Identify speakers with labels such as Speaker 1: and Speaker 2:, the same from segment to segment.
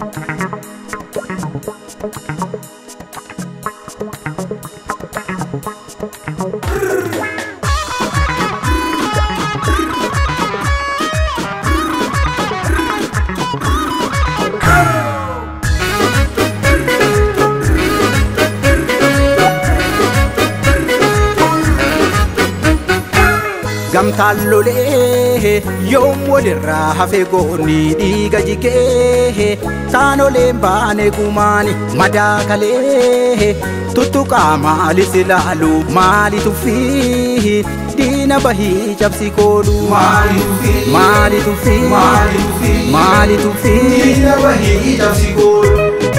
Speaker 1: gamtaan lolee yoom walirraa hafe goonni dhiiga jigee saanoleen baane gumaani madaakalee tuttuqaa maalis ilaalu maali tuffii diina bahii cabsi koolu
Speaker 2: Maali tuffii?
Speaker 1: maali tuffii
Speaker 2: Maali tuffii?
Speaker 1: maali tuffii
Speaker 2: Diina bahii cabsi koolu.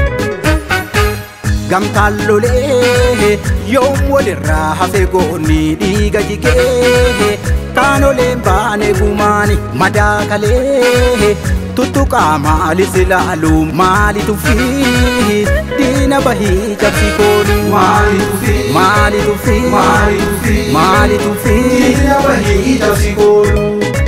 Speaker 1: gamtaan lolee yoom walirraa hafe goonni dhiiga jigee kaanoleen baane gumaani madaakalee tuttuqaa maalis ilaalu maali tuffii diina bahii cabsi koolu
Speaker 2: Maali tuffii?
Speaker 1: maali tuffii
Speaker 2: Maali tuffii?
Speaker 1: maali tuffii
Speaker 2: Diina bahii cabsi koolu.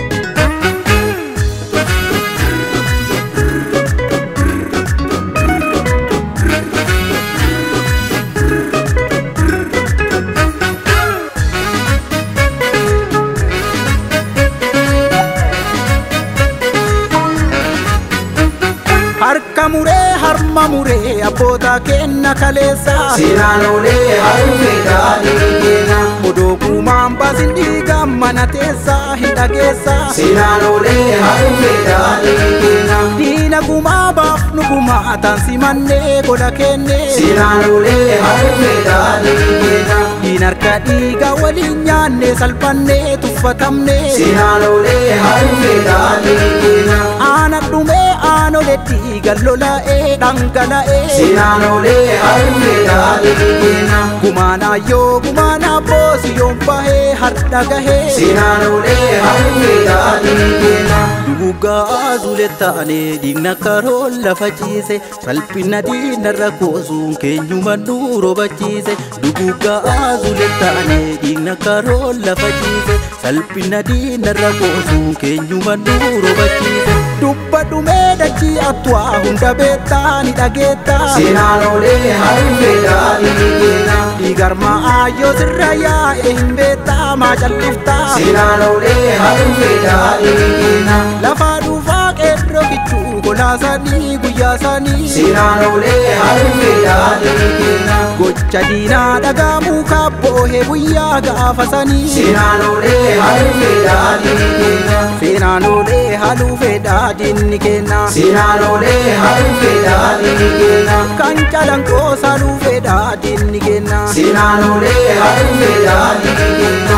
Speaker 1: harka muree harma muree abboota kenna kaleessa
Speaker 2: Seenaan olee harmee daadhii keenya.
Speaker 1: odoo guumaan baasin dhiiga mana teessa hin dhageessa
Speaker 2: Seenaan olee harmee daadhii keenya.
Speaker 1: diina gumaa baaf nu gumaa taansi mannee gola kenne
Speaker 2: Seenaan olee harmee daadhii keenya.
Speaker 1: diin harka dhiiga waliin nyaanne salphannee tuffatamne
Speaker 2: Seenaan olee harmee daadhii keenya.
Speaker 1: aana dhumee aanole dhiiga lola'ee dhangala'ee
Speaker 2: Seenaan olee harmee daadhii keenya.
Speaker 1: gumaanaa yoo gumaanaa boosi yoon bahee har'a gahee
Speaker 2: Seenaan olee harmee daadhii keenya.
Speaker 1: Dugugaa zulettaane diigna karoon lafa ciise salphina diinarra koosuun keenyuma nu robachiise Dugugaa zulettaane diigna karoon lafa ciise salphina diinarra koosuun keenyuma nu robachiise Dubba dhumee dachii attuwaa hunda beektaa ni dhageettaa
Speaker 2: Seenaan olee harmee daadhii keenya.
Speaker 1: Dhiigarmaa ayyoo sirra yaa'e hin beektaa maa calliftaa
Speaker 2: Seenaan olee harmee daadhii keenya.
Speaker 1: Lafaa dhuufaa qeerroo kichuu kolaasanii guyyaa sanii
Speaker 2: Seenaan olee harmee daadhii keenya.
Speaker 1: Gocha diinaa dhagaamuu kaabboohee guyyaa gaafa sanii
Speaker 2: Seenaan olee harmee daadhii keenya.
Speaker 1: Seenaan olee haaluu fedhaa diinni kenna
Speaker 2: Seenaan olee harmee daadhii keenya.
Speaker 1: Kan calanqoo saaluu fedhaa diinni kenna
Speaker 2: Seenaan olee harmee daadhii keenya.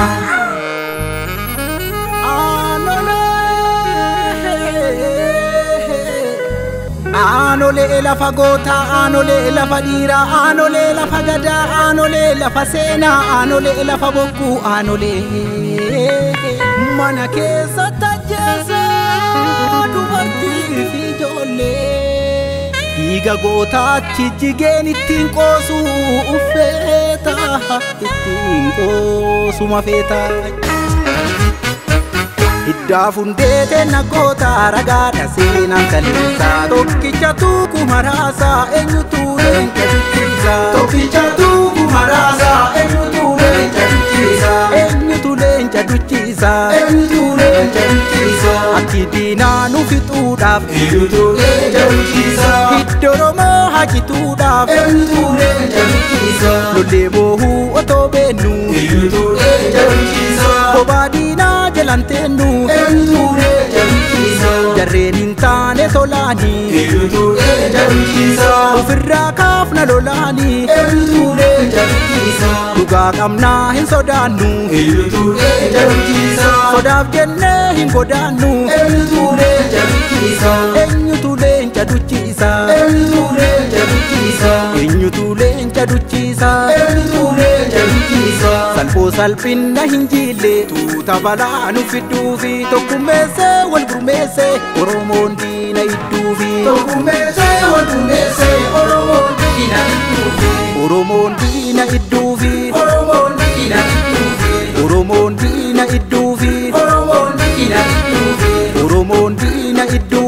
Speaker 1: Aanolee lafa gootaa, aanolee lafa dhiiraa, aanolee lafa gadaa, aanolee lafa seenaa, aanolee lafa bokkuu, aanolee mana keessa tajjeessa dubartii fi ijoollee. Dhiiga gootaatti jigeen ittiin qoosu uffeeta ittiin qoosuma feeta. Hiddaa fundeete nagoota ragaadha seenaan kaleessaa tokkicha tuuku maraasaa eenyutu leenca dubbisa
Speaker 2: Tokkicha tuuku maraasaa eenyutu leenca dubbisa.
Speaker 1: eenyutu leenca dubbisa
Speaker 2: Eenyutu leenca dubbisa.
Speaker 1: ati diinaa nu fixuudhaaf
Speaker 2: Eenyutu leenca dubbisa.
Speaker 1: hidda oromoo hajituudhaaf
Speaker 2: Eenyutu leenca dubbisa.
Speaker 1: lollee boohuu otoo beennu
Speaker 2: Eenyutu leenca dubbisa.
Speaker 1: kophaa diinaa jalanteennu
Speaker 2: Eenyutu leenca dubbisa.
Speaker 1: jarreen hin taane tolaanii
Speaker 2: Eenyutu leenca dubbisa.
Speaker 1: ofirraa kaafna lolaanii
Speaker 2: Eenyutu leenca dubbisa.
Speaker 1: dhugaa qabnaa hin sodaannu
Speaker 2: Eenyutu leenca dubbisa.
Speaker 1: sodaaf jennee hin godaannu
Speaker 2: Eenyutu leenca dubbisa.
Speaker 1: eenyutu leenca duchiisa
Speaker 2: Eenyutu leenca dubbisa.
Speaker 1: eenyutu leenca duchiisa
Speaker 2: Eenyutu leenca dubbisa.
Speaker 1: salphoo salphinna hin jiille tuuta balaa nu fidduufi tokkummeessee wal gurmeessee oromoon diina idduufi
Speaker 2: Tokkummeessee waltummeessee Oromoon diina idduufi.
Speaker 1: oromoon diina idduufi
Speaker 2: Oromoon diina idduufi.
Speaker 1: oromoon diina idduufi
Speaker 2: Oromoon diina idduufi.
Speaker 1: oromoon diina idduufi